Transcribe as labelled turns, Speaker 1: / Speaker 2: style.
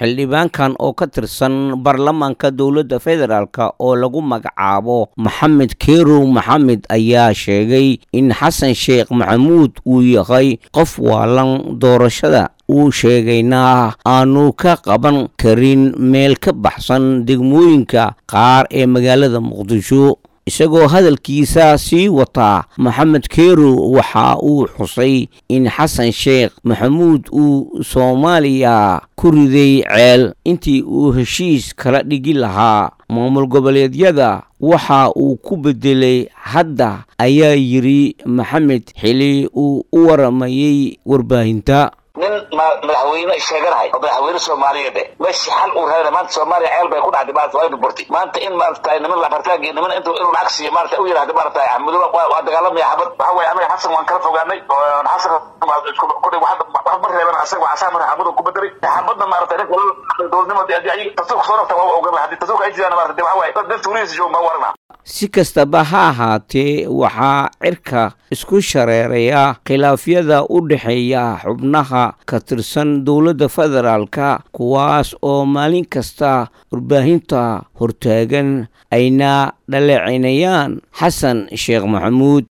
Speaker 1: xildhibaankan oo ka tirsan baarlamaanka dowladda federaalk oo lagu magacaabo maxamed kerow maxamed ayaa sheegay in xasan sheekh maxamuud uu yahay qof waalan doorashada uu sheegayna aanu ka qaban karin meel ka baxsan degmooyinka qaar ee magaalada muqdisho isagoo hadalkiisa sii wataa maxamed kerow waxa uu xusay in xasan sheekh maxamuud uu soomaaliya ku riday ceel intii uu heshiis kala dhigi lahaa maamul goboleedyada waxa uu ku bedelay hadda ayaa yidhi maxamed xili uu u waramayey warbaahinta
Speaker 2: nin madaxweyne sheeganahay oo madaxweyne soomaaliyeed eh meshi xal uu raadina maanta soomaaliya ceel bay ku dhacday maarata waa burburtay maanta in maarata niman labartaag iyo niman intuu inuu lacag siiyo maarata u yidhahda maarata axmedulla waa dagaalamaya xabad waxa weye anaga xasan waan kala fogaanay xasan kudhi wax ma reeban asaga asaa mara xabadu ku bedelay xabadna maarata ninka dowladnimo tasuuq soo rafta waa ogan haddii tasuuq ay jiraan maarata waxa waye dad dadka weligiisa joogan baa warana
Speaker 1: si kastaba ha ahaatee waxaa cirka isku shareeraya khilaafyada u dhexeeya xubnaha ka tirsan dowladda federaalka kuwaas oo maalin kasta warbaahinta hortaagan ayna dhaleecinayaan xasan sheekh maxamuud